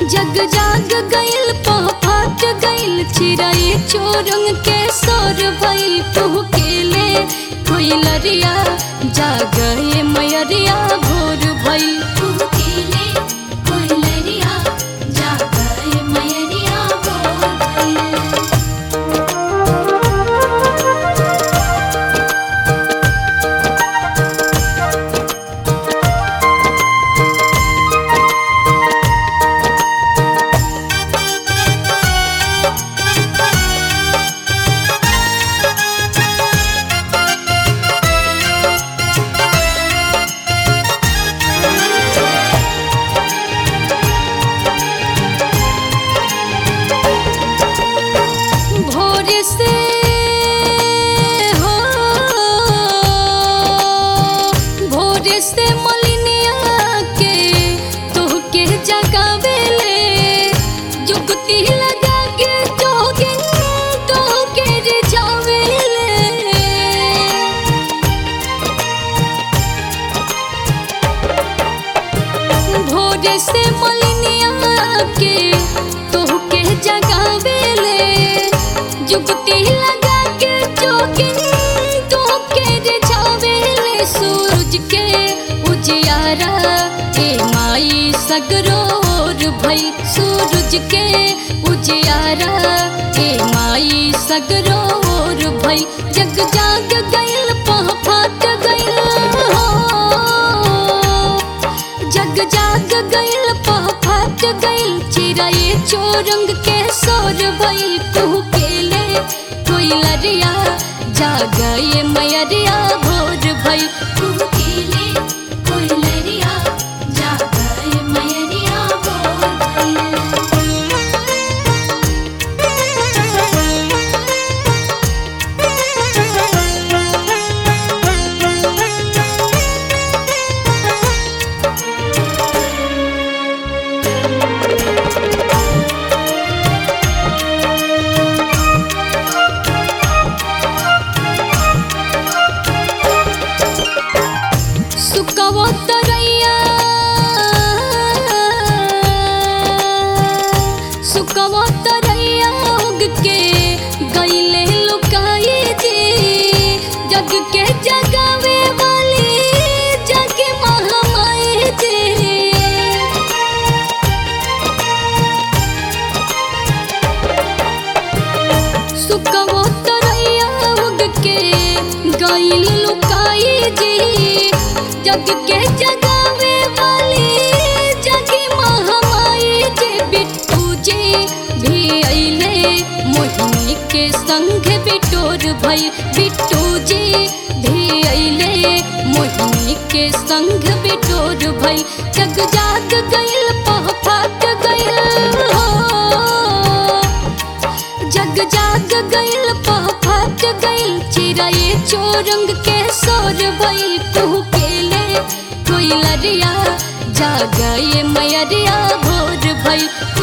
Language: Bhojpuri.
जग जाग गइल पहाट गइल चिराई चोरंग के सोर भइल तुह केले कोई लरिया जागए मयरिया भोर भइल तुह केले कोई लरिया जागए मयरिया भोर भइल भोर से हो भोर से मलिनिया के तोहके जगावेले जुगती लगा के जोगिन तोहके रिझावेले भोर से मलिनिया के तोहके जगावेले जुगती लगा के जोगिन तोहके रिझावेले सूरज के उजियारा ए माई सगरोर भई सूरज के उजियारा ए माई सगरोर भई जग जाग गइल पह फाट गइल हो जग जाग गइल पह फाट गइल चिराए चोरंग के सोर भइल तू केले कोई लरिया जागए मयरिया भोर भइल तू केले कोई लरिया जागए मयरिया भोर सुकवो तरैया सुकवो तरैया उग के गईले लुकाई जी जग के जगावे वाली जग महामाई जी सुकवो तरैया उग के गइल लुकाई जी जग के जगावे वाली जगी महामाई जी बिट्टू जी भी अइले मोहिनी के संग बिटोर भई बिट्टू जी भी अइले मोहिनी के संग बिटोर भई जग जाग गइल पह फाट गइल हो जग जाग गइल पह फाट गइल चिराए चोरंग के सोर भइल तू केले कोई लरिया जागए मयरिया भोर भइल